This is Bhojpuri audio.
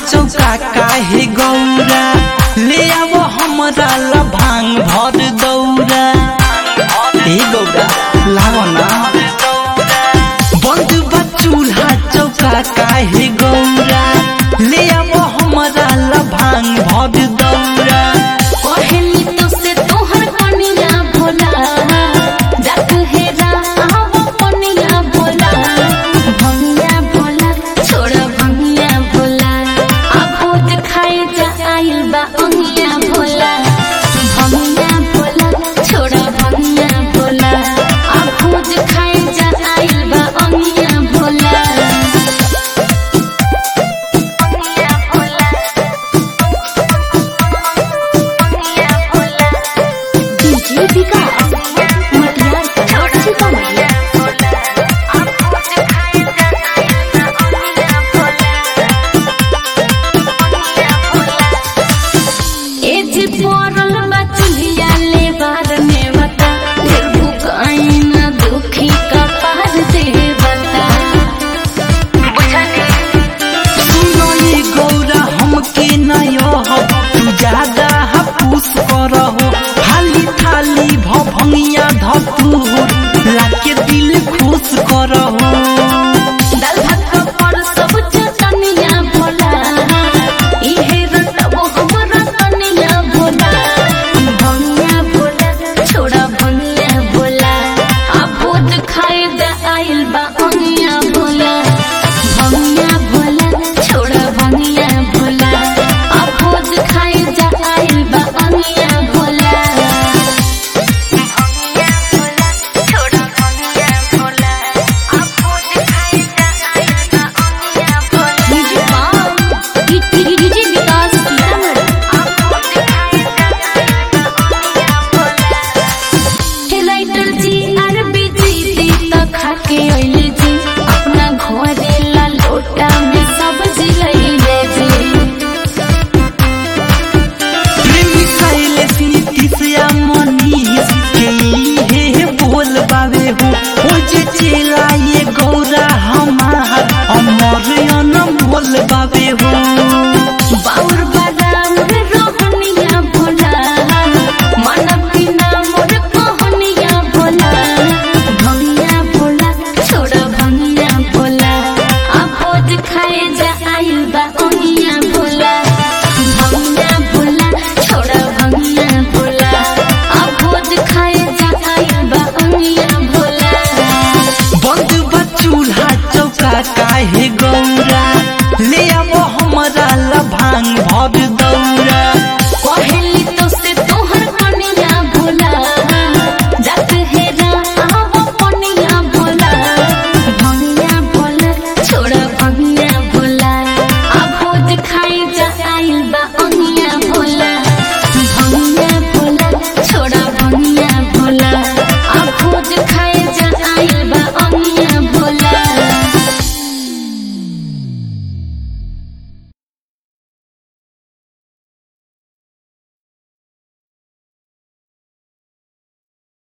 चौका काहे गौरा ले आवो हमरा ला भांग भर दौरा ए गौरा लाओ ना बंद बा चूल्हा चौका काहे गौरा ले आवो हमरा ला भांग भर दौरा कहली तो से तोहर कनिया भोला जात हेरा आवो कनिया भोला भंगिया भोला छोड़ भंगिया भोला आ भोज खाए जा आइल बा अंगिया भोला भंगिया भोला छोड़ भंगिया भोला आ भोज खाए जा आइल बा अंगिया भोला अंगिया भोला अंगिया भोला डीजे विकास मटियार छोड़ सीतामढ़ी ए जी पोरल बचलिया ले बार में बता फिर भुकाई ना दुखी का पार दे बता बुझाने सुनो ये गौरा हमके नयो हो तू ज्यादा हपूस करहो हाली थाली भभंगिया धतूर लाके दिल खुश करहो